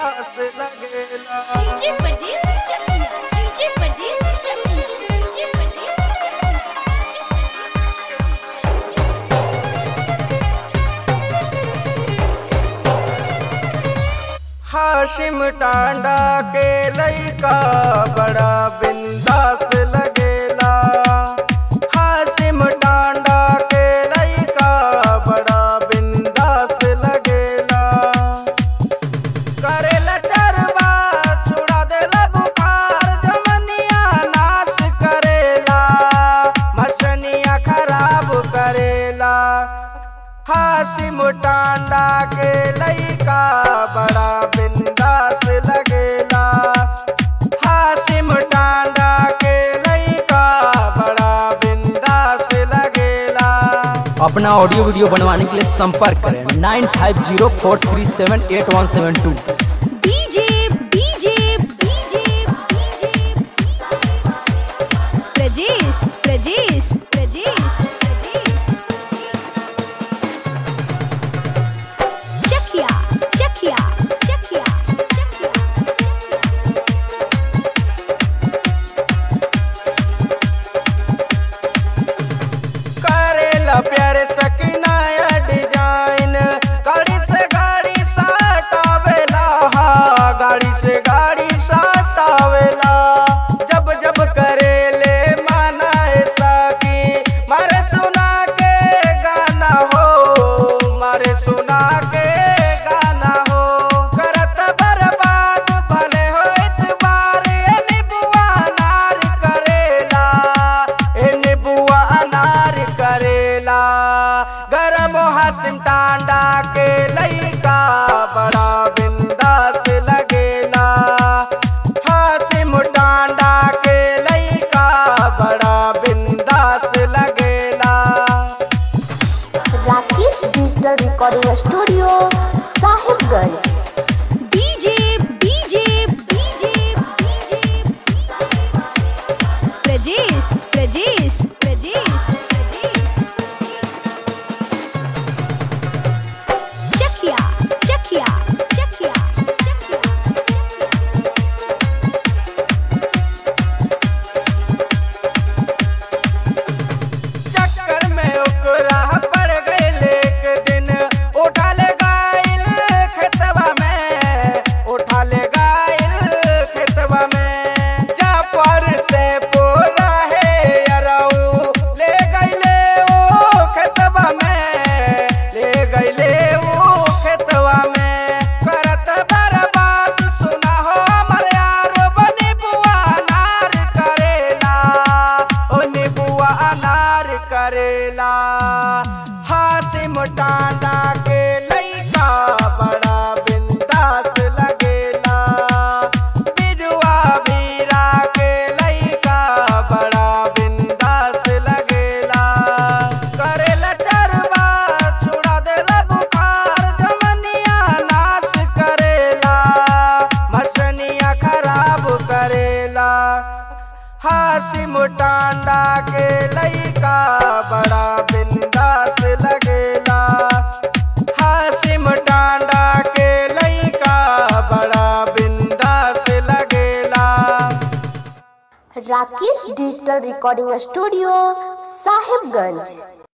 बिंदास लगेला डीजे परदेस चकिया डीजे परदेस चकिया डीजे परदेस हाशिम टांडा के लइका बड़ा बिंदास लगेला हाशिम टांडा के लइका बड़ा बिंदास लगेला करेला चरबा छुड़ा देला बुखार जमनिया नाच करेला मसनिया खराब करेला हासिम टांडा के लइका बड़ा बिंदास लगेला हासिम टांडा के लइका बड़ा बिंदास लगेला अपना ऑडियो वीडियो बनवाने के लिए संपर्क करें nine five zero four three seven eight one seven two DJ DJ DJ DJ Prajesh Prajesh Prajesh Chakiya Chakiya Chakiya Chakiya करेला प्यारे सकिनाया डिजाइन गाड़ी से गाड़ी सटावेला हा गाड़ी से गाड़ी सटावेला जब जब करेले माना ऐसा की मारे सुना के गाना हो मारे सुना के गाना हो करत बर्बाद भले हो इतबार ए निबुआ नार करेला ए निबुआ अनार करेला गरम हासिम टांडा के लइका बड़ा बिंदास लगेला हासिम टांडा के लइका बड़ा बिंदास लगेला Rakesh digital recording studio Sahibganj DJ DJ DJ DJ Prajesh Prajesh Prajesh Chakiya Chakiya Chakiya Chakiya चक्कर में ओकरा पड़ गइल एक दिन उठा ले गाइल खेतवा में उठा ले गाइल खेतवा में जा पर से पोरा है अरऊ ले गइले वो खेतवा में ले गइले वो खेतवा में करत बर्बाद सुना हो हमर यार बनी बुआ नार करेला ओ निबुआ अनार करेला हासिम टांडा के लइका बड़ा बिंदास लगेला बिजुआ बीरा के लइका बड़ा बिंदास लगेला करेला चरबा छुड़ा देला बुखार जमनिया नाच करेला मसनिया खराब करेला हासिम टांडा के लइका बड़ा बिंदास लगेला हासिम टांडा के लइका बड़ा बिंदास लगेला Rakesh digital recording studio Sahibganj